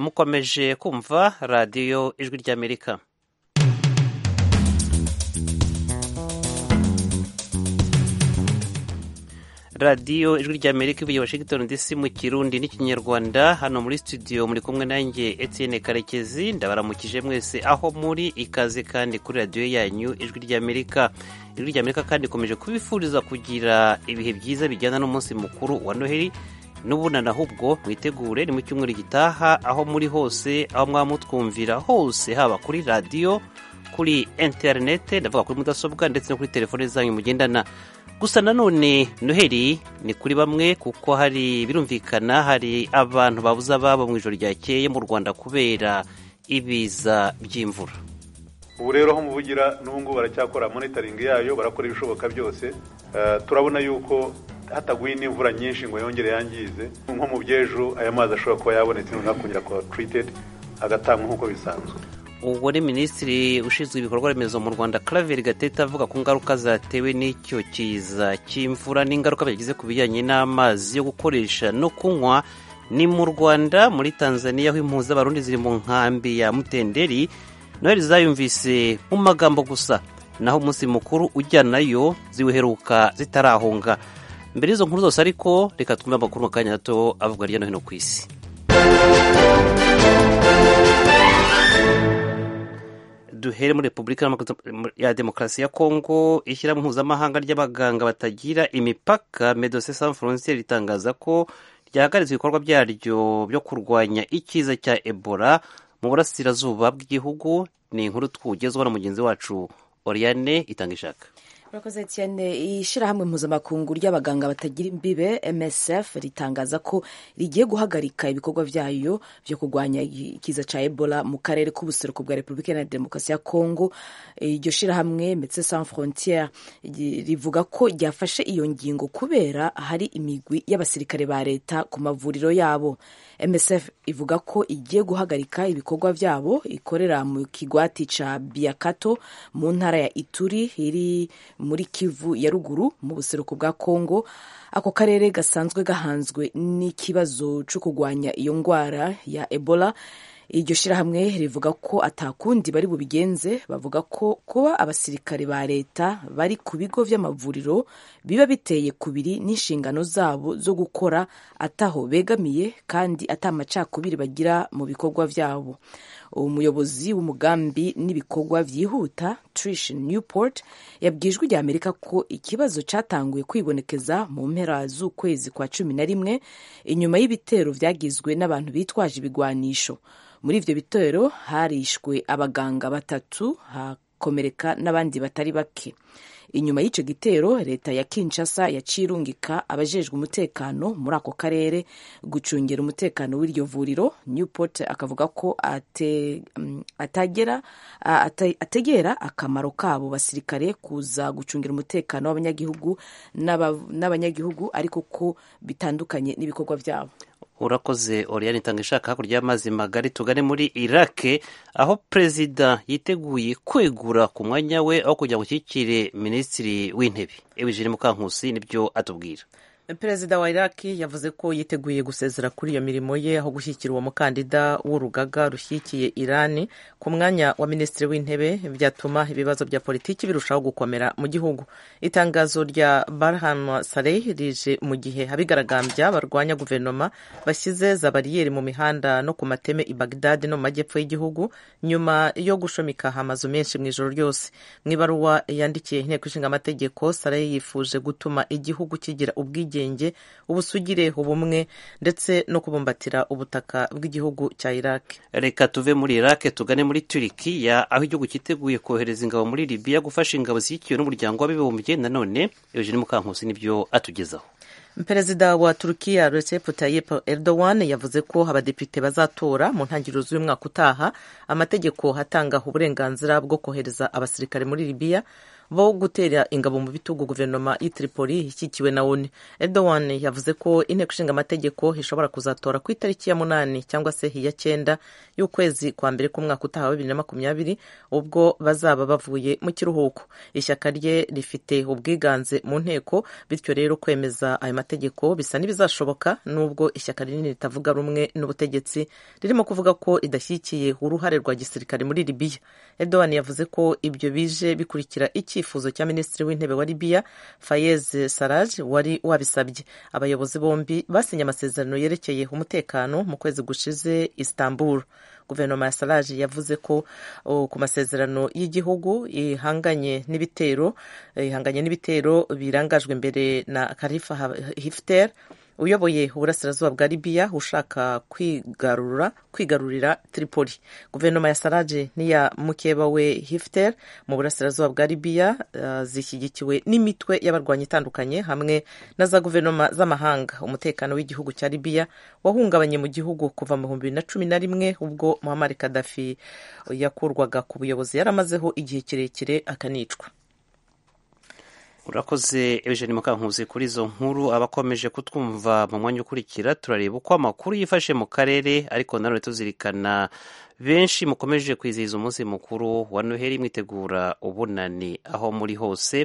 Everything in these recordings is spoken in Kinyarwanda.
mukomeje kumva radiyo ijwi ry'amerika radiyo ijwi ry'amerika ivuye washington dc mu kirundi n'ikinyarwanda hano muri studio muri kumwe nanjye etienne karekezi ndabaramukije mwese aho muri ikaze kandi kuri radiyo yanyu ijwi ry'amerika ijwi ry'amerika kandi ikomeje kubifuriza kugira ibihe byiza bijyana n'umunsi mukuru wa noheli n'ubunana ahubwo mwitegure ni mu cyumweru gitaha aho muri hose aho mwaba mutwumvira hose haba kuri radiyo kuri interinete ndavuga kuri mudasobwa ndetse no kuri telefone zanyu mugendana gusa nanone noheli ni kuri bamwe kuko hari birumvikana hari abantu babuze ababo mu ijoro ryakeye mu rwanda kubera ibiza by'imvura ubu rero aho muvugira n'ubu ngubu baracyakora monitoringi yayo barakora ibishoboka byose turabona yuko hataguye n'imvura nyinshi ngo yongere yangize nko mu byejo aya mazi ashobora kuba yabonetse noneho akongera kuba tiritedi agatangwa nk'uko bisanzwe ubwo ni minisitiri ushinzwe ibikorwa remezo mu rwanda Claver gatete avuga ku ngaruka zatewe n'icyo kiza cy'imvura n'ingaruka bagize ku bijyanye n'amazi yo gukoresha no kunywa ni mu rwanda muri tanzania aho impuza abarundi ziri mu nkambi ya mutenderi noheli zayumvise mu magambo gusa naho umunsi mukuru ujyanayo ziwuheruka zitarahunga mbere y'izo nkuru zose ariko reka twumve amakuru mu kanya gato avugwa hirya no hino ku isi duhere muri repubulika ya demokarasi ya kongo ishyirahamwe mpuzamahanga ry'abaganga batagira imipaka medose sans frontiere ritangaza ko ryahagaritse ibikorwa byaryo byo kurwanya ikiza cya ebola mu burasirazuba bw'igihugu ni inkuru twugezwaho na mugenzi wacu oriane itanga ishaka urakoze cyane ishyirahamwe mpuzamakungu ry'abaganga batagira imbibe MSF ritangaza ko rigiye guhagarika ibikorwa byayo byo kurwanya ikiza cya Ebola mu karere k'ubuseruko bwa Repubulika Iharanira Demokarasi ya Kongo iryo shyirahamwe Medecins Sans Frontieres rivuga ko ryafashe iyo ngingo kubera hari imigwi y'abasirikare ba leta ku mavuriro yabo MSF ivuga ko igiye guhagarika ibikorwa byabo ikorera mu kigwati cya Biakato mu ntara ya Ituri iri muri kivu ya ruguru mu buseruko bwa kongo ako karere gasanzwe gahanzwe n'ikibazo cyo kurwanya iyo ndwara ya ebola iryo shyirahamwe rivuga ko atakundi bari bubigenze bavuga ko kuba abasirikare ba leta bari ku bigo by'amavuriro biba biteye kubiri n'inshingano zabo zo gukora ataho begamiye kandi atamacakubiri bagira mu bikorwa byabo umuyobozi w'umugambi n'ibikorwa byihuta Trish Newport yabwijwe rya Amerika ko ikibazo cyatanguye kwibonekeza mu mpera z'ukwezi kwa cumi na rimwe inyuma y'ibitero byagizwe n'abantu bitwaje ibigwanisho muri ibyo bitero harishwe abaganga batatu hakomereka n'abandi batari bake inyuma y'icyo gitero leta ya Kinshasa yacirungika abajejwe umutekano muri ako karere gucungira umutekano w'iryo vuriro Newport akavuga ko ate, atagera ategera akamaro kabo basirikare kuza gucungira umutekano w'abanyagihugu n'abanyagihugu ariko ko bitandukanye n'ibikorwa byabo urakoze oriyani itanga ishaka hakurya y'amazi magari tugane muri irake aho perezida yiteguye kwegura ku mwanya we aho kugira ngo ushyikire minisitiri w'intebe eugene mukankusi nibyo atubwira perezida wa iraki yavuze ko yiteguye gusezera kuri iyo mirimo ye aho gushyikira uwo mukandida w'urugaga rushyigikiye irani ku mwanya wa minisitiri w'intebe byatuma ibibazo bya politiki birushaho gukomera mu gihugu itangazo rya barhanwa sareh rije mu gihe abigaragambya barwanya guverinoma bashyize za bariyeri mu mihanda no ku mateme i bagdadi no mu majyepfo y'igihugu nyuma yo gushomikaho amazu menshi mu ijoro ryose mu ibaruwa yandikiye inteko ishinga amategeko sareh yifuje gutuma igihugu kigira ubwigenge ubusugire ubumwe ndetse no kubumbatira ubutaka bw'igihugu cya iraq reka tuve muri iraq tugane muri turikiya aho igihugu cyiteguye kohereza ingabo muri libiya gufasha ingabo zishyigikiwe n'umuryango w'abibumbye nanone eugene mukankusi nibyo atugezaho perezida wa turukiya recep tayyip erdogan yavuze ko abadepite bazatora mu ntangiriro z'uyu mwaka utaha amategeko atanga uburenganzira bwo kohereza abasirikare muri libiya bo gutera ingabo mu bitugu guverinoma y'i Tripoli ishyigikiwe na ONU Erdogan yavuze ko inteko ishinga amategeko ishobora kuzatora ku itariki ya munani cyangwa se iya cyenda y'ukwezi kwa mbere k'umwaka utaha wa bibiri na makumyabiri ubwo bazaba bavuye mu kiruhuko ishyaka rye rifite ubwiganze mu nteko bityo rero kwemeza ayo mategeko bisa n'ibizashoboka nubwo ishyaka rinini ritavuga rumwe n'ubutegetsi ririmo kuvuga ko ridashyigikiye uruhare rwa gisirikare muri Libiya Erdogan yavuze ko ibyo bije bikurikira icyifuzo cya minisitiri w'intebe wa Libiya Fayez Sarraj wari wabisabye abayobozi bombi basinye amasezerano yerekeye umutekano mu kwezi gushize Istanbul guverinoma ya Sarraj yavuze ko oh, ku masezerano y'igihugu ihanganye n'ibitero ihanganye n'ibitero birangajwe imbere na Khalifa Haftar uyoboye uburasirazuba bwa libiya ushaka kwigarura kwigarurira tripoli guverinoma ya saraje n'iya mukeba we hifter mu burasirazuba bwa libiya uh, zishyigikiwe n'imitwe y'abarwanyi itandukanye hamwe na za guverinoma z'amahanga umutekano w'igihugu cya libiya wahungabanye mu gihugu kuva mu bihumbi bibiri na cumi na rimwe ubwo muhammad kadafi yakurwaga ku buyobozi yaramazeho igihe kirekire akanicwa urakoze eugene mukankuzi kuri izo nkuru abakomeje kutwumva mu mwanya ukurikira turareba uko amakuru yifashe mu karere ariko nanone tuzirikana benshi mukomeje kwizihiza umunsi mukuru wa noheli mwitegura ubunani aho muri hose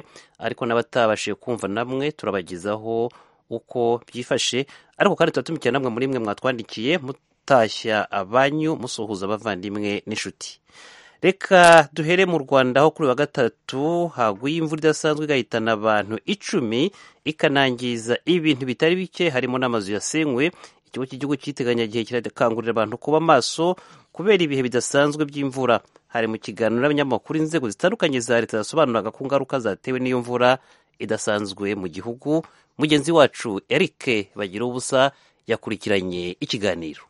ariko n'abatabashije kumva namwe turabagezaho uko byifashe ariko kandi tuba tumikira namwe muri mwe mwatwandikiye mutashya abanyu musuhuza abavandimwe n'inshuti reka duhere mu rwanda aho kuri wa gatatu haguye imvura idasanzwe igahitana abantu icumi ikanangiza ibintu bitari bike harimo n'amazu yasenywe ikigo cy'igihugu cy'iteganyagihe kirakangurira abantu kuba maso kubera ibihe bidasanzwe by'imvura hari mu kiganiro n'abanyamakuru inzego zitandukanye za leta zasobanuraga ku ngaruka zatewe n'iyo mvura idasanzwe mu gihugu mugenzi wacu erike bagira ubusa yakurikiranye ikiganiro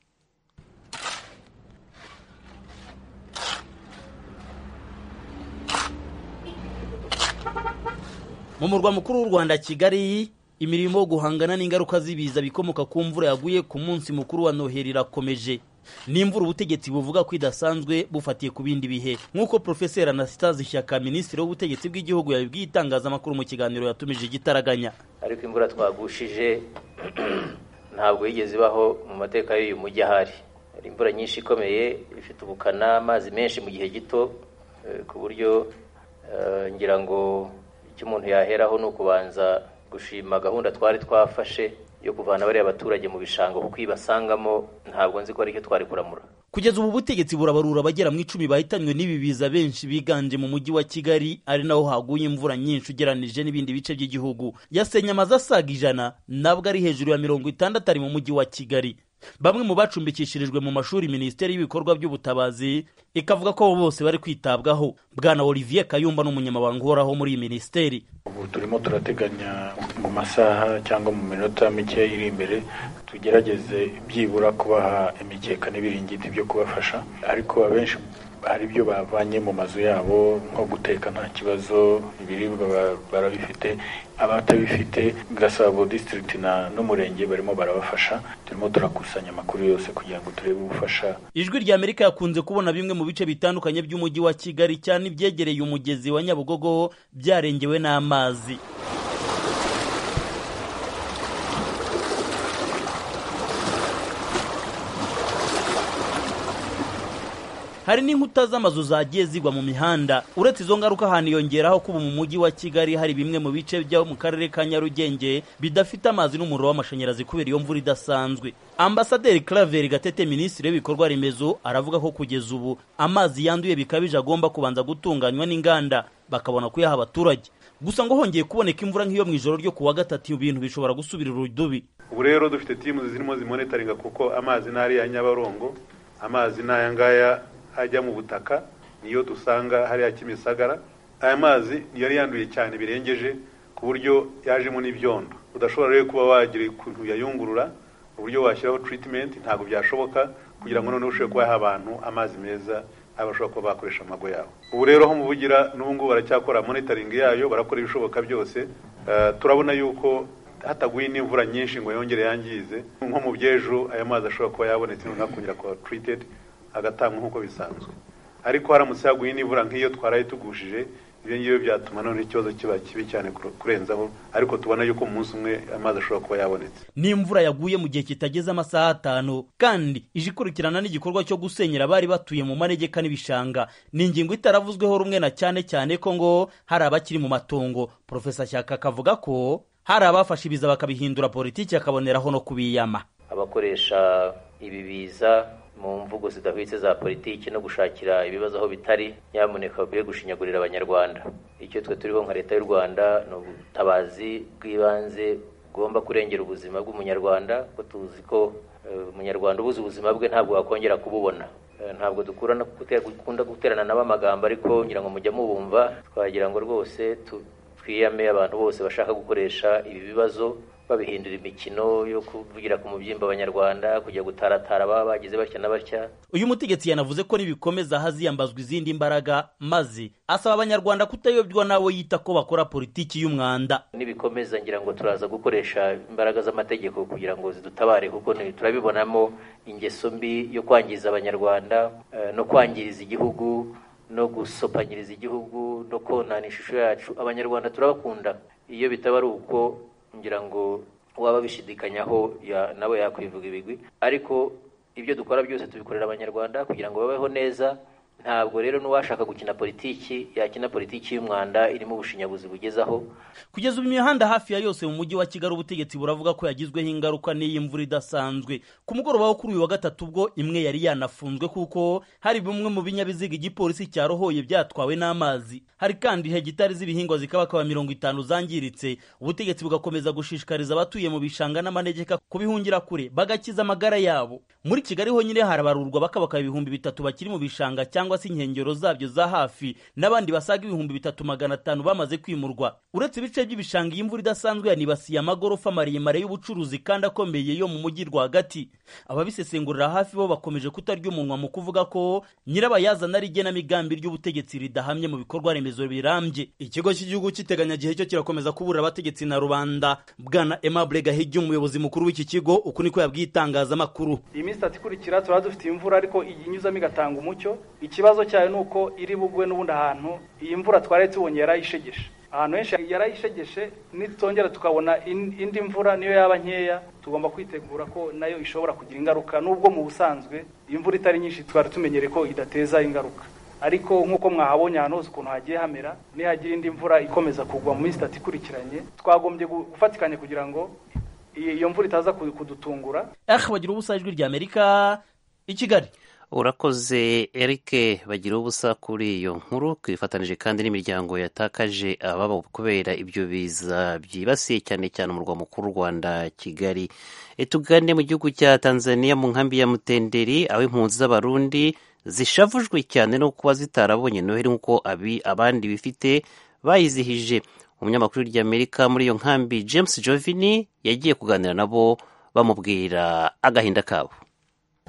mu murwa mukuru w'u rwanda kigali imirimo yo guhangana n'ingaruka z'ibiza bikomoka ku mvura yaguye ku munsi mukuru wa noheli irakomeje ni imvura ubutegetsi buvuga ko idasanzwe bufatiye ku bindi bihe nk'uko profeseri anastase ishyaka minisitiri w'ubutegetsi bw'igihugu yabibwiye itangazamakuru mu kiganiro yatumije igitaraganya ariko imvura twagushije ntabwo yigeze ibaho mu mateka y'uyu mujyi ahari hari imvura nyinshi ikomeye ifite ubukana amazi menshi mu gihe gito ku buryo ngira ngo icyo umuntu yaheraho ni ukubanza gushima gahunda twari twafashe yo kuvana bariya baturage mu bishanga kuko iyo ibasangamo ntabwo nzi ko ari icyo twari kuramura kugeza ubu butegetsi burabarura abagera mu icumi bahitanywe n'ibi biza benshi biganje mu mujyi wa kigali ari naho haguye imvura nyinshi ugeranije n'ibindi bice by'igihugu yasenye amazu asaga ijana nabwo ari hejuru ya mirongo itandatu ari mu mujyi wa kigali bamwe mu bacumbikishirijwe mu mashuri minisiteri y'ibikorwa by'ubutabazi ikavuga ko bose bari kwitabwaho bwana olivier kayumba n'umunyamabanga uhoraho muri iyi minisiteri ubu turimo turateganya mu masaha cyangwa mu minota mike iri imbere tugerageze byibura kubaha imikeka n'ibiringiti byo kubafasha ariko abenshi hari ibyo bavanye mu mazu yabo nko guteka nta kibazo ibiribwa barabifite abatabifite gasabo disitirigiti n'umurenge barimo barabafasha turimo turakusanya amakuru yose kugira ngo turebe ubufasha ijwi rya amerika yakunze kubona bimwe mu bice bitandukanye by'umujyi wa kigali cyane ibyegereye umugezi wa nyabugogo byarengewe n'amazi hari n'inkuta z'amazu zagiye zigwa mu mihanda uretse izo ngaruka haniyongeraho ko ubu mu mujyi wa kigali hari bimwe mu bice byo mu karere ka nyarugenge bidafite amazi n'umuriro w'amashanyarazi kubera iyo mvura idasanzwe ambasaderi claver gatete minisitiri w'ibikorwa remezo aravuga ko kugeza ubu amazi yanduye bikabije agomba kubanza gutunganywa n'inganda bakabona kuyaha abaturage gusa ngo hongeye kuboneka imvura nk'iyo mu ijoro ryo kuwa gatatu ibintu bishobora gusubira urudubi ubu rero dufite timu zirimo zimonitaringa kuko amazi n'ari ya nyabarongo amazi n'aya ngaya ajya mu butaka niyo dusanga hariya kimisagara aya mazi niyo yari yanduye cyane birengeje ku buryo yajemo n'ibyondo udashobora rero kuba wagira ukuntu yayungurura uburyo washyiraho tiritimenti ntabwo byashoboka kugira ngo noneho ushobore kubaha abantu amazi meza abashobora kuba bakoresha amago yabo ubu rero aho muvugira n'ubu ngubu baracyakora monitoringi yayo barakora ibishoboka byose turabona yuko hataguye n'imvura nyinshi ngo yongere yangize nko mu byejo aya mazi ashobora kuba yabonetse noneho akongera kuba tiritedi agatangwa nk'uko bisanzwe ariko haramutse haguye n'imvura nk'iyo twaraye tugushije ibyo ngibyo byatuma noneho ikibazo kiba kibi cyane kurenzaho ariko tubona yuko mu munsi umwe amazi ashobora kuba yabonetse n'imvura yaguye mu gihe kitageze amasaha atanu kandi ije ikurikirana n'igikorwa cyo gusenyera abari batuye mu manegeka n'ibishanga ni ingingo itaravuzweho rumwe na cyane cyane ko ngo hari abakiri mu matongo profesa shyaka akavuga ko hari abafashe ibiza bakabihindura politiki akaboneraho no kubiyama abakoresha ibi biza mu mvugo zidahwitse za politiki no gushakira ibibazo aho bitari nyamuneka bakwiye gushinyagurira abanyarwanda icyo twe turiho nka leta y'u rwanda ni ubutabazi bw'ibanze bugomba kurengera ubuzima bw'umunyarwanda kuko tuzi ko umunyarwanda ubuze ubuzima bwe ntabwo wakongera kububona ntabwo dukunda guterana nabo amagambo ariko ngira ngo mujya mubumva twagira ngo rwose twiyame abantu bose bashaka gukoresha ibi bibazo babihindura imikino yo kuvugira ku mubyimba abanyarwanda kujya gutaratara baba bagize batya na batya uyu mutegetsi yanavuze ko nibikomeza haziyambazwa izindi mbaraga maze asaba abanyarwanda kutayobywa n'abo yita ko bakora politiki y'umwanda nibikomeza ngira ngo turaza gukoresha imbaraga z'amategeko kugira ngo zidutabare kuko turabibonamo ingeso mbi yo kwangiza abanyarwanda no kwangiriza igihugu no gusopanyiriza igihugu no konana ishusho yacu abanyarwanda turabakunda iyo bitaba ari uko ngira ngo waba bishidikanyaho nawe yakwivuga ibigwi ariko ibyo dukora byose tubikorera abanyarwanda kugira ngo babeho neza ntabwo rero n'uwashaka gukina politiki yakina politiki y'umwanda irimo ubushinyaguzi bugezaho kugeza ubu imihanda hafi ya yose mu mujyi wa kigali ubutegetsi buravuga ko yagizweho ingaruka n'iyi mvura idasanzwe ku mugoroba wo kuri uyu wa gatatu ubwo imwe yari yanafunzwe kuko hari bimwe mu binyabiziga igipolisi cyarohoye byatwawe n'amazi hari kandi hegitari z'ibihingwa zikabakaba mirongo itanu zangiritse ubutegetsi bugakomeza gushishikariza abatuye mu bishanga n'amanegeka kubihungira kure bagakiza amagara yabo muri kigali honyine harabarurwa bakabaka ibihumbi bitatu bakiri mu bishanga cyangwa cyangwa se inkengero zabyo za hafi n'abandi basaga ibihumbi bitatu magana atanu bamaze kwimurwa uretse ibice by'ibishanga iyi mvura idasanzwe yanibasiye amagorofa maremare y'ubucuruzi kandi akomeye yo mu mujyi rwagati ababisesengurira hafi bo bakomeje kutarya umunwa mu kuvuga ko nyirabayazana ari igenamigambi ry'ubutegetsi ridahamye mu bikorwa remezo birambye ikigo cy'igihugu cy'iteganyagihe cyo kirakomeza kuburira abategetsi na rubanda bwana aimable gahigi umuyobozi mukuru w'iki kigo uku niko yabwiye itangazamakuru iyi minsi itatu ikurikira turaba dufite imvura ariko iyi inyuzamo igatanga umucyo ikibazo cyayo ni uko iri bugwe n'ubundi ahantu iyi mvura twari tubonye yarayishegeshe ahantu henshi yarayishegeshe nitongera tukabona indi mvura niyo yaba nkeya tugomba kwitegura ko nayo ishobora kugira ingaruka n'ubwo mu busanzwe imvura itari nyinshi twari tumenyereye ko idateza ingaruka ariko nk'uko mwahabonye ahantu hose ukuntu hagiye hamera nihagira indi mvura ikomeza kugwa mu minsi itatu ikurikiranye twagombye gufatikanya kugira ngo iyo mvura itaza kudutungura bagira ubusa ijwi rya amerika i kigali urakoze Eric bagira ubusa kuri iyo nkuru twifatanije kandi n'imiryango yatakaje ababo kubera ibyo biza byibasiye cyane cyane umurwa mukuru w'u Rwanda Kigali tugane mu gihugu cya Tanzania mu nkambi ya Mutenderi aho impunzi z'abarundi zishavujwe cyane no kuba zitarabonye noheli nk'uko abandi bifite bayizihije umunyamakuru ry'Amerika muri iyo nkambi James Jovini yagiye kuganira nabo bamubwira agahinda kabo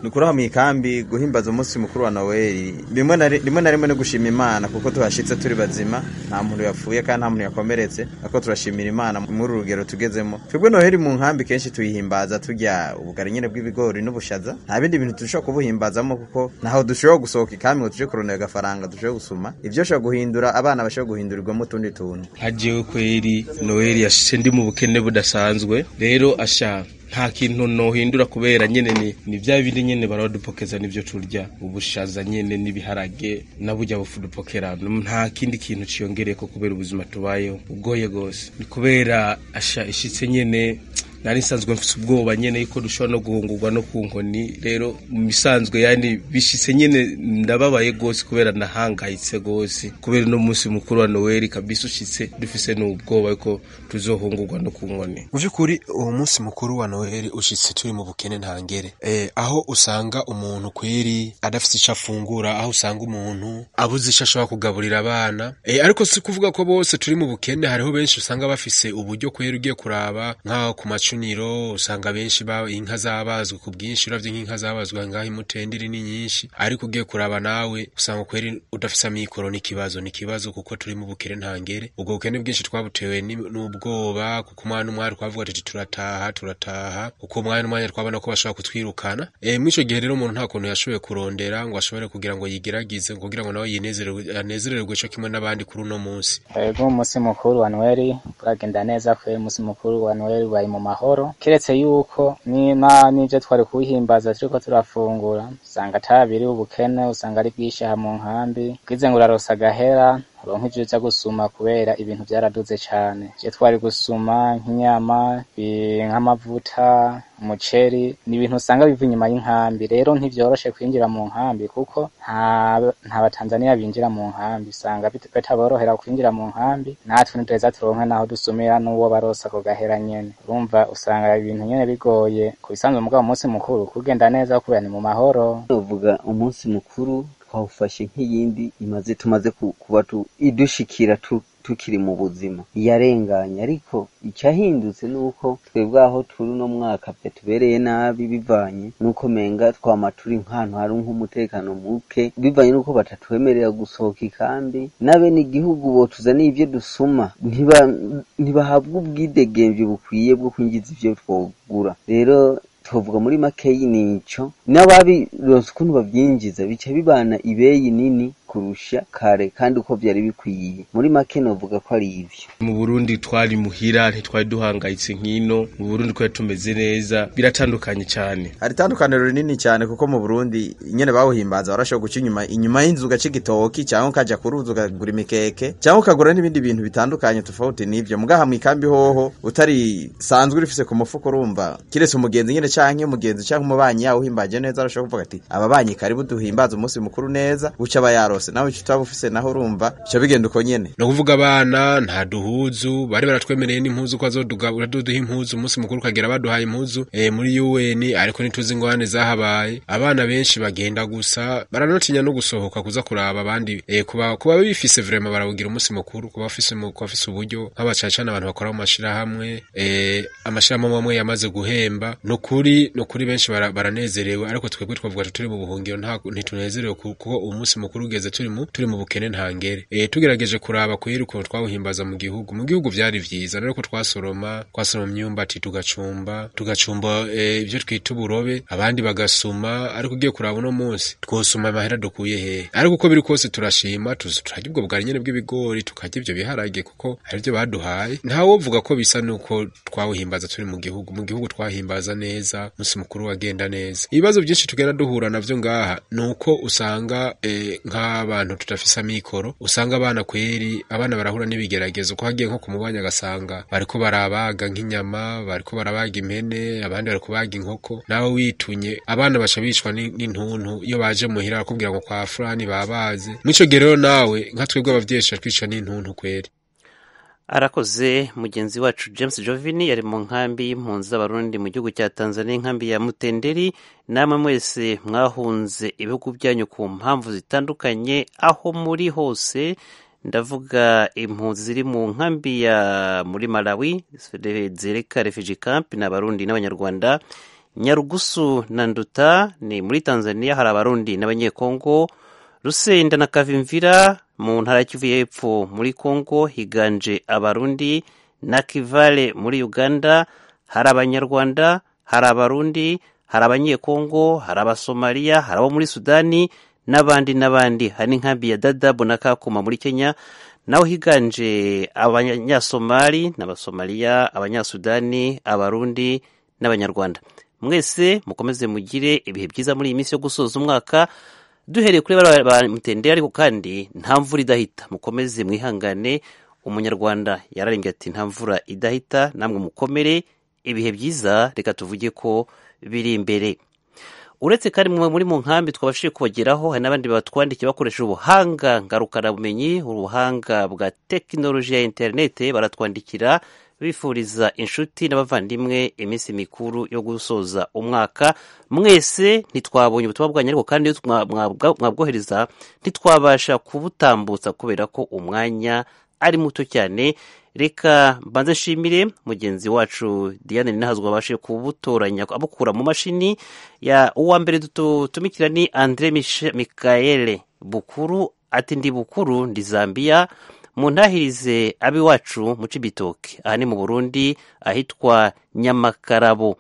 ni ukuri aho mu ikambi guhimbaza umunsi mukuru wa noweli rimwe na rimwe no gushima imana kuko tuhashyitse turi bazima nta muntu yapfuye kandi nta muntu yakomeretse ariko turashimira imana muri uru rugero tugezemo twebwe noweli mu nkambi kenshi tuyihimbaza turya ubugari nyine bw'ibigori n'ubushaza nta bindi bintu dushobora kubuhimbazamo kuko ntaho dushobora gusohoka ikambi ngo tujye kurondera agafaranga dushobora gusuma ibyo ushobora guhindura abana bashobora guhindurirwamo utundi tuntu hagiyeho kweri noweli yashyize ndi mu bukene budasanzwe rero ashaka nta kintu nohindura kubera nyine ni bya bindi nyine baradupokeza nibyo turya ubushaza nyine n'ibiharage nabujya bufudupokera nta kindi kintu kiyongereye ko kubera ubuzima tubayeho ubwoye rwose ni kubera asha ishyitse nyine nari nsanzwe mfite ubwoba nyine yuko dushobora no guhungurwa no ku nkoni rero mu bisanzwe yani bishyitse nyine ndababaye rwose kubera nahangayitse rwose kubera uno munsi mukuru wa noweli kabisa ushyitse dufise n'ubwoba yuko tuzohungurwa no ku nkoni mu by'ukuri uwo munsi mukuru wa noheli ushyitse turi mu bukene ntangere aho usanga umuntu kweri adafite icyo afungura aho usanga umuntu abuze icyo ashobora kugaburira abana ariko si kuvuga ko bose turi mu bukene hariho benshi usanga bafise uburyo kweri ugiye kuraba nk'aho ku macu niro usanga benshi ba inka zabazwe ku bwinshi uravye nk'inka zabazwe ngaho imutendere ni nyinshi ariko ugiye kuraba nawe usanga kweri udafise amikoro n'ikibazo n'ikibazo kuko turi mu bukene ntangere ubwo bukene bwinshi twabutewe n'ubwoba kuko umwana umwari twavuga tuti turataha turataha bagataha kuko umwanya n'umwanya twabona ko bashobora kutwirukana e, mw'icyo gihe rero umuntu nta kuntu yashoboye kurondera ngo ashobore kugira ngo yigeragize kugira ngo nawe yinezererwe anezererwe cyo kimwe n'abandi kuri uno munsi Ego umunsi mukuru wa Noheli uragenda neza kwe umunsi mukuru wa Noheli ubaye mu mahoro keretse yuko ni- na n'ibyo twari kuwuhimbaza turiko turafungura usanga atabiri ubukene usanga ari bwishaha mu nkambi bwize ngo urarosa agahera uronka ivyo uza gusuma kubera ibintu byaraduze cane je twari gusuma nk'inyama i- nk'amavuta umuceri ni ibintu usanga biva inyuma y'inkambi rero ntivyoroshe kwinjira mu nkambi kuko nta nta batanzaniya binjira mu nkambi usanga bit- bitaborohera kwinjira mu nkambi natwe nitweza turonke naho dusumira n'uwo barosa ako gahera nyene urumva usanga ibintu nyene bigoye ku bisanzwe mugabo umunsi mukuru kugenda neza kubera ni mu mahoro tuvuga umunsi mukuru twawufashe nk'iyindi imaze tumaze ku- kuba tu- idushikira tu- tukiri mu buzima yarenganye ariko icyahindutse ni uko twebwe aho turi uno mwaka pe tubereye nabi bivanye n'uko menga twama turi nk'ahantu hari nk'umutekano muke bivanye n'uko batatwemerera gusohoka ikambi n'abene igihugu botuzaniye ibyo dusuma ntiba- ntibahabwa ubwidegemvye bukwiye bwo kwinjiza ivyo twogura rero tuvuga muri makeyi nico n'ababirose ukuntu babyinjiza bica bibana ibeyi nini kurusha kare kandi uko byari bikwiye muri make novuga ko ari ivyo mu burundi twari muhira ntitwari duhangayitse nk'ino mu burundi twari tumeze neza biratandukanye cyane hari itandukaniro rinini cyane kuko mu burundi nyine bawuhimbaza warashobora guca inyuma inyuma y'inzu ugaca igitoki cyangwa ukajya ku ruzi ukagura imikeke cyangwa ukagura n'ibindi bintu bitandukanye tofauti n'ibyo mugaha mu ikambi hoho utari sanzwe urifise ku mufuka urumva kiretse umugenzi nyine cyangwa umugenzi cyangwa umubanyi yawe uhimbaje neza arashobora kuvuga ati ababanyi karibu duhimbaze umunsi mukuru neza uca aba yarose nawe icyo utaba ufise naho urumva bica bigenda uko nyine ni ukuvuga abana nta duhuzu bari baratwemereye n'impuzu ko bazodugabura duduha impuzu umunsi mukuru ukagera baduhaye impuzu e, muri un ariko ntituzi ingorane zahabaye abana benshi bagenda gusa baranotinya no gusohoka kuza kuraba abandi e, kuba kuba bifise vrema barawugira umunsi mukuru kuba bafise mu- kuba bafise uburyo nk'abacacana abantu bakora mu mashirahamwe e, amashirahamwe amwe yamaze guhemba ni ukuri ni ukuri benshi bara- baranezerewe ariko twebwe twavuga ati turi mu buhungiro nta- ntitunezerewe ku- kuko umunsi mukuru ugeze turi mu turi mu bukene ntangere e, tugerageje kuraba kweri ukuntu twawuhimbaza mu gihugu mu gihugu byari vyiza rero ko twasoroma twasoroma imyumbati tugacumba tugacumba e, ibyo twita uburobe abandi bagasuma ariko ugiye kuraba uno munsi twosuma amahera dukuye hehe ariko uko biri kose turashima tuzi- turarya ubwo bwari nyene bw'ibigori tukarya ibyo biharage kuko hari ibyo baduhaye ntawovuga ko bisa nuko twawuhimbaza turi mu gihugu mu gihugu twahimbaza neza umunsi mukuru wagenda neza ibibazo byinshi tugenda duhura navyo ngaha ni uko usanga eh, nk'abantu tudafise amikoro usanga abana kweri abana barahura n'ibigeragezo ko hagiye nko ku mubanya agasanga bariko barabaga nk'inyama bariko barabaga impene abandi bariko baga inkoko nawe witunye abana baca bicwa ni- n'intuntu iyo baje muhira bakubwira ngo kwa fulani babaze mw'ico gihe rero nawe nka twebwe abavyeyi tuca twicwa n'intuntu kweri arakoze mugenzi wacu james jovini yari mu nkambi y'impunzi z'abarundi mu gihugu cya tanzania inkambi ya mutenderi namwe mwese mwahunze ibihugu byanyu ku mpamvu zitandukanye aho muri hose ndavuga impunzi ziri mu nkambi ya muri malawi zereka refugee camp ni abarundi n'abanyarwanda nyarugusu na nduta ni muri tanzania hari abarundi n'abanyekongo rusenda na kavimvira mu ntara ya kivu y'epfo muri kongo higanje abarundi na kivale muri uganda hari abanyarwanda hari abarundi hari abanyekongo hari abasomaliya hari abo muri sudani n'abandi n'abandi hari n'inkambi ya dadabu na kakuma muri kenya naho higanje abanyasomali n'abasomaliya abanyasudani abarundi n'abanyarwanda mwese mukomeze mugire ibihe byiza muri iyi minsi yo gusoza umwaka duhereye kuri bariya bamutendera ariko kandi nta mvura idahita mukomeze mwihangane umunyarwanda yararembye ati nta mvura idahita namwe mukomere ibihe byiza reka tuvuge ko biri imbere uretse kandi mwe muri mu nkambi twabashije kubageraho hari n'abandi batwandikiye bakoresha ubuhanga ngarukarabumenyi ubuhanga bwa tekinoloji ya interinete baratwandikira bifuriza inshuti n'abavandimwe iminsi mikuru yo gusoza umwaka mwese ntitwabonye ubutumwa bwanyu ariko kandi iyo mwa- mwabwa- mwabwohereza ntitwabasha kubutambutsa kubera ko umwanya ari muto cyane reka mbanze nshimire mugenzi wacu diane ninahazwa abashe kubutoranya abukura mu mashini ya uwa mbere dutumikira ni andre Mich- mikaele bukuru ati ndi bukuru ndi zambia muntahirize ab'iwacu mu cibitoke aha ni mu burundi ahitwa nyamakarabo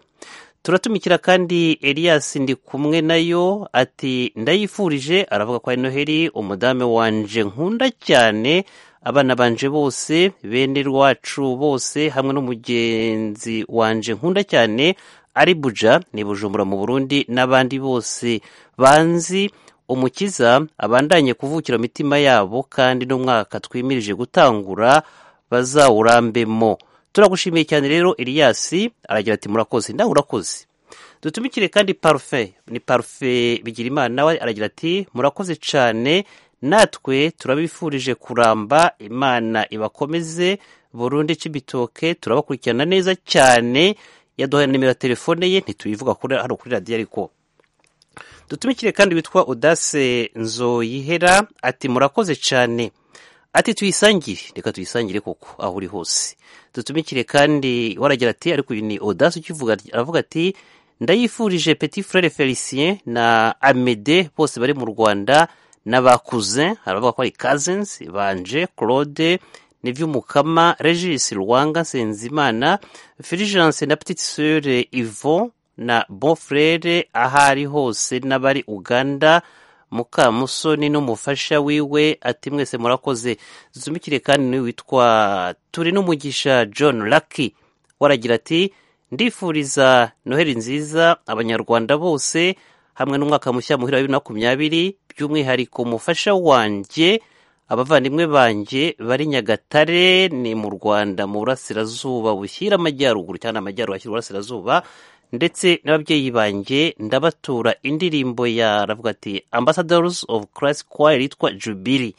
turatumikira kandi elias ndi kumwe nayo ati ndayifurije aravuga ko ari noheli umudamu wanje nkunda cyane abana banje bose bene rwacu bose hamwe n'umugenzi wanje nkunda cyane ari buja ni bujumbura mu burundi n'abandi bose banzi umukiza abandanye kuvukira mu mitima yabo kandi n'umwaka twimirije gutangura bazawurambemo turagushimiye cyane rero Elias aragira ati murakoze nawe urakoze dutumikire kandi parufe ni parufe bigira imana nawe aragira ati murakoze cyane natwe turabifurije kuramba imana ibakomeze burundu cy'ibitoke turabakurikirana neza cyane yaduhaye nimero ya telefone ye ntituyivuga hano kuri radiyo ariko dutumikire kandi witwa udase nzoyihera ati murakoze cyane ati tuyisangire reka tuyisangire koko aho uri hose dutumikire kandi waragira ati ariko uyu ni odasi ukivuga aravuga ati ndayifurije petit frere felicien na amede bose bari mu rwanda n'abakuze aravuga ko ari kazensi banje claude n'iby'umukama regis rwanga nsenzimana firijanse na petite sere ivo na bon frere aho ari hose n'abari uganda mukamusoni n'umufasha wiwe ati mwese murakoze zumikire kandi niwe witwa turi n'umugisha john Lucky waragira ati ndifuriza noheli nziza abanyarwanda bose hamwe n'umwaka mushya muhira wa bibiri na makumyabiri by'umwihariko umufasha wanjye abavandimwe banjye bari nyagatare ni mu rwanda mu burasirazuba bushyira amajyaruguru cyane amajyaruguru ashyira uburasirazuba ndetse n'ababyeyi banjye ndabatura indirimbo ya ravuga ati ambassadors of christ choir yitwa jubili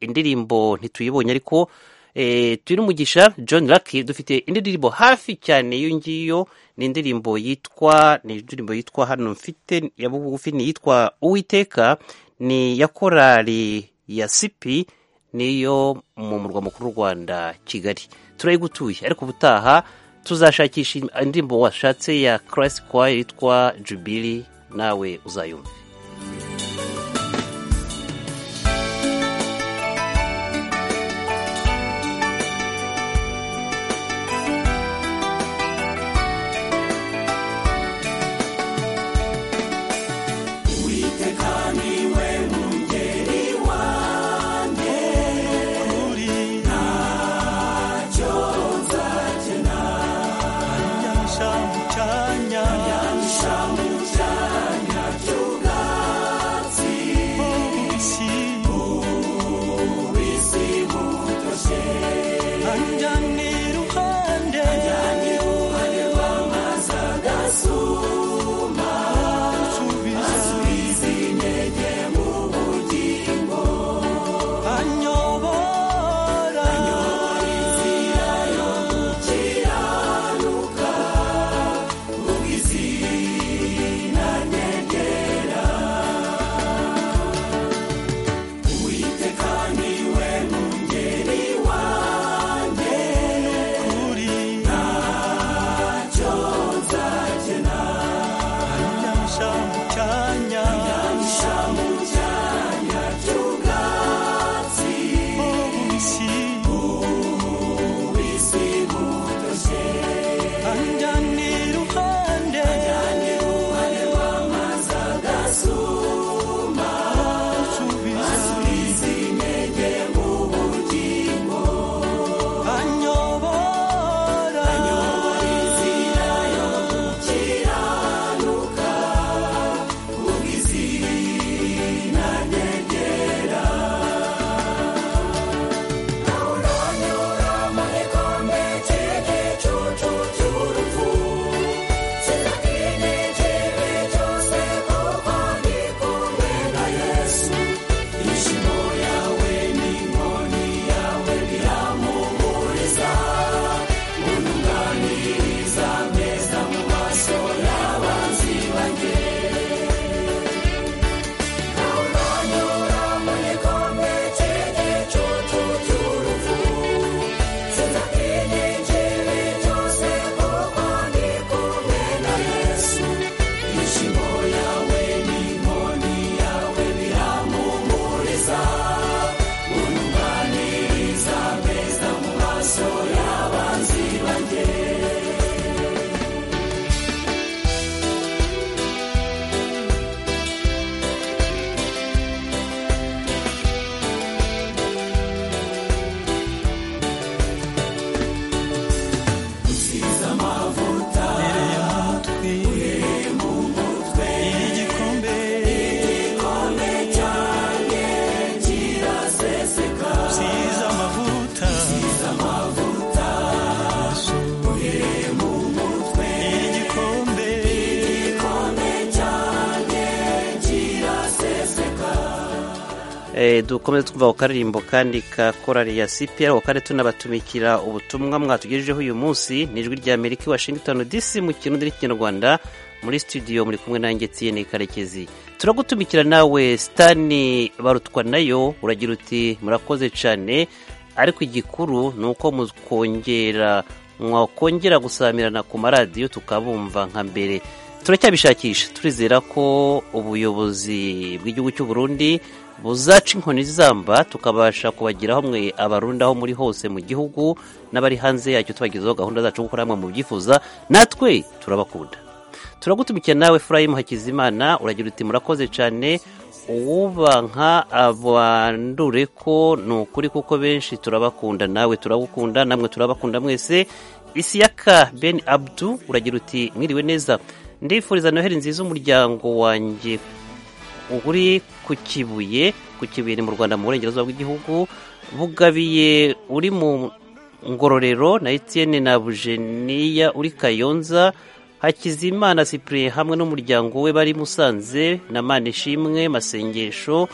indirimbo ntituyibonye ariko eh, turi n'umugisha john lucky dufite indi ndirimbo hafi cyane iyo ngiyo ni indirimbo yitwa ni indirimbo yitwa hano mfite ya bugufi ni iyitwa uwiteka ni ya korali ya sipi niyo mu murwa mukuru w'u rwanda kigali turayigutuye ariko ubutaha tuzashakisha indirimbo washatse ya christ choir yitwa jubili nawe uzayumve Shamu chanya, shamu chanya, chuga. dukomeze twumva ako karirimbo kandi ka korari ya cpr ako kare tunabatumikira ubutumwa mwatugejejeho uyu munsi ni ijwi rya amerika i washington dc mu kirundi n'ikinyarwanda muri studio muri kumwe nanjye tiyene karekezi turagutumikira nawe sitani barutwa nayo uragira uti murakoze cyane ariko igikuru ni uko mukongera mwakongera gusamirana ku maradiyo tukabumva nka mbere turacyabishakisha turizera ko ubuyobozi bw'igihugu cy'u Burundi buzaca inkoni zamba tukabasha kubagiraho mwe abarundi aho muri hose mu gihugu n'abari hanze yacyo tubagezaho gahunda zacu kuko namwe mubyifuza natwe turabakunda turagutumikiye nawe Efurayimu hakizimana uragira uti murakoze cyane uwubanka abandure ko ni ukuri kuko benshi turabakunda nawe turabukunda namwe turabakunda mwese isiyaka ben abdu uragira uti mwiriwe neza ndifuriza noheli nziza umuryango wanjye uri ku kibuye ku kibuye ni mu rwanda mu burengerazuba bw'igihugu bugabiye uri mu ngororero na etienne na bujeniya uri kayonza hakizimana cyprien hamwe n'umuryango we bari musanze na manishimwe masengesho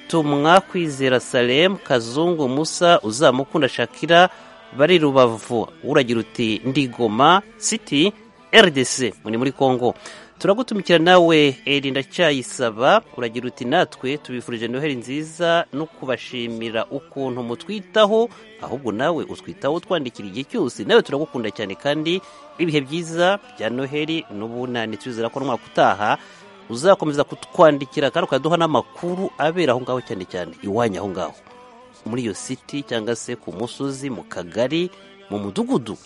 tumwa kwizera salem kazungu musa uzamukunda shakira bari rubavu uragira uti ndigoma city rdc muri muri congo turagutumikira nawe eri ndacyayisaba uragira uti natwe tubifurije noheli nziza no kubashimira ukuntu mutwitaho ahubwo nawe utwitaho twandikira igihe cyose nawe turagukunda cyane kandi ibihe byiza bya noheli n'ubunani tuzera ko umwaka utaha uzakomeza kutwandikira kandi ukaduha n'amakuru abera aho ngaho cyane cyane iwanyu aho ngaho muri iyo siti cyangwa se ku musozi mu kagari mu mudugudu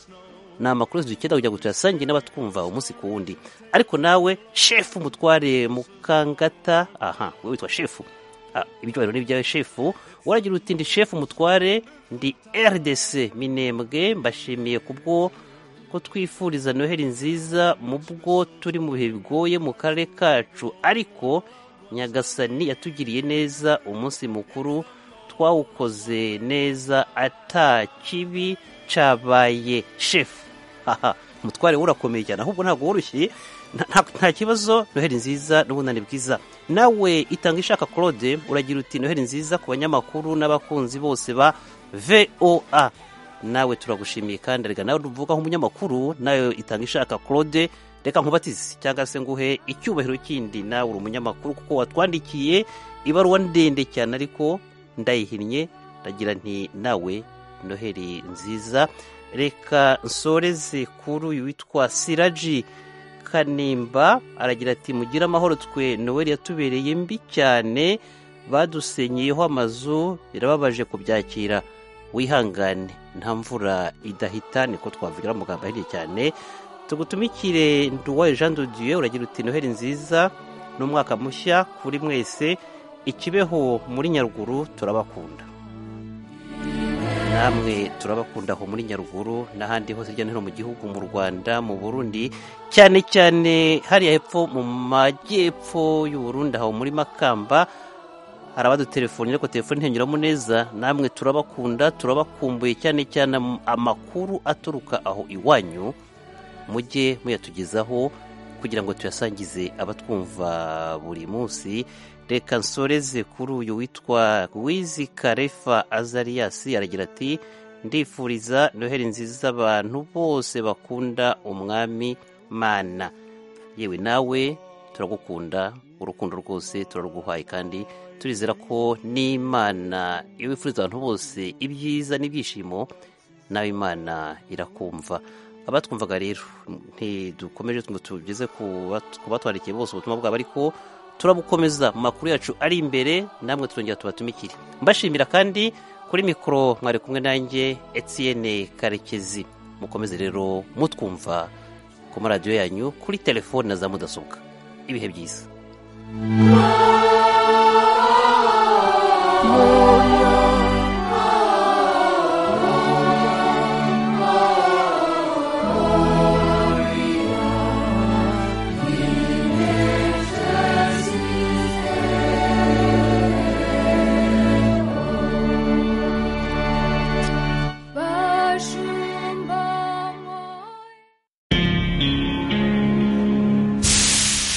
ni amakuru dukenera kugira ngo tuyasange n'abatwumva umunsi ku wundi ariko nawe shefu mutware mukangata aha we witwa shefu ibyo rero ni ibyawe shefu waragira uti ndi shefu mutware ndi rdc minembwe mbashimiye kubwo ko twifuriza noheli nziza mu bwo turi mu bihe bigoye mu karere kacu ariko nyagasani yatugiriye neza umunsi mukuru twawukoze neza ata kibi cyabaye shefu aha umutware we urakomeye cyane ahubwo ntabwo woroshye nta kibazo noheli nziza n'ubunani bwiza nawe itanga ishaka claude uragira uti noheli nziza ku banyamakuru n'abakunzi bose ba voa nawe turagushimiye kandi reka nawe uvuga nk'umunyamakuru nawe itanga ishaka claude reka nkubatize cyangwa se nguhe icyubahiro kindi nawe uri umunyamakuru kuko watwandikiye ibaruwa ndende cyane ariko ndayihinnye ndagira nti nawe noheli nziza reka nsoreze kuri uyu witwa siraji kanimba aragira ati mugire amahoro twe noheli yatubereye mbi cyane badusenyeyeho amazu birababaje kubyakira wihangane nta mvura idahita niko twavugira amagambo ahinnye cyane tugutumikire nduwaye jean dudieu uragira uti noheli nziza n'umwaka mushya kuri mwese ikibeho muri nyaruguru turabakunda namwe turabakunda aho muri nyaruguru n'ahandi hose hirya no hino mu gihugu mu rwanda mu burundi cyane cyane hariya hepfo mu majyepfo y'uburundi aho muri makamba hari abadutelefoni ariko telefoni ntinyuramo neza namwe turabakunda turabakumbuye cyane cyane amakuru aturuka aho iwanyu mujye muyatugezaho kugira ngo tuyasangize abatwumva buri munsi reka nsoreze kuri uyu witwa wizi karefa azariyasi aragira ati ndifuriza noheli nziza abantu bose bakunda umwami mana yewe nawe turagukunda urukundo rwose turaruguhaye kandi turizera ko n'imana iyo wifuriza abantu bose ibyiza n'ibyishimo nawe imana irakumva abatwumvaga rero ntidukomeje ngo tugeze ku batwandikiye bose ubutumwa bwabo ariko turabukomeza mu makuru yacu ari imbere namwe turongera tubatumikire mbashimira kandi kuri mikoro mwari kumwe nanjye Etienne karekezi mukomeze rero mutwumva ku maradiyo yanyu kuri telefone na za mudasobwa ibihe byiza